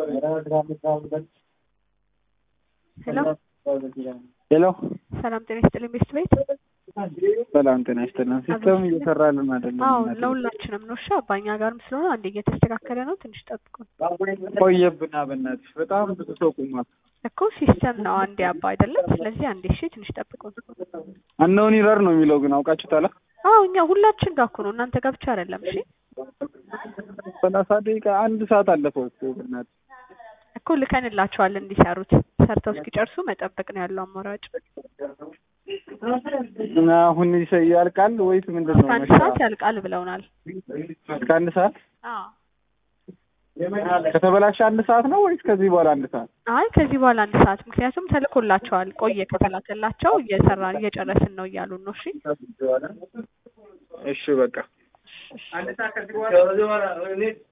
ሄሎ ሄሎ ሰላም ጤና ይስጥልኝ ቤስት ቤት ሰላም ጤና ይስጥልን። ሲስተም እየሰራልን አይደለም። አዎ እናቴ። ለሁላችንም ነው። እሺ አባኛ ጋርም ስለሆነ አንዴ እየተስተካከለ ነው። ትንሽ ጠብቁን ቆየብና በእናትሽ በጣም ብዙ ሰው ቁሟል። እኮ ሲስተም ነው አንዴ አባ አይደለም። ስለዚህ አንዴ እሺ ትንሽ ጠብቁን። አነውን ይረር ነው የሚለው ግን አውቃችሁታል? አዎ እኛ ሁላችን ጋር እኮ ነው እናንተ ጋር ብቻ አይደለም። እሺ ሰላሳ ደቂቃ አንድ ሰዓት አለፈው እኮ በእናትሽ። እኮ ልከንላቸዋል እንዲሰሩት ሰርተው እስኪጨርሱ መጠበቅ ነው ያለው አማራጭ። እና አሁን ይሰ- ያልቃል ወይስ ምንድን ነው? እስከ አንድ ሰዓት ያልቃል ብለውናል። እስከ አንድ ሰዓት አዎ ከተበላሸ አንድ ሰዓት ነው ወይስ ከዚህ በኋላ አንድ ሰዓት? አይ ከዚህ በኋላ አንድ ሰዓት ምክንያቱም ተልኮላቸዋል። ቆየ ከተላከላቸው እየሰራ እየጨረስን ነው እያሉን ነው። እሺ እሺ በቃ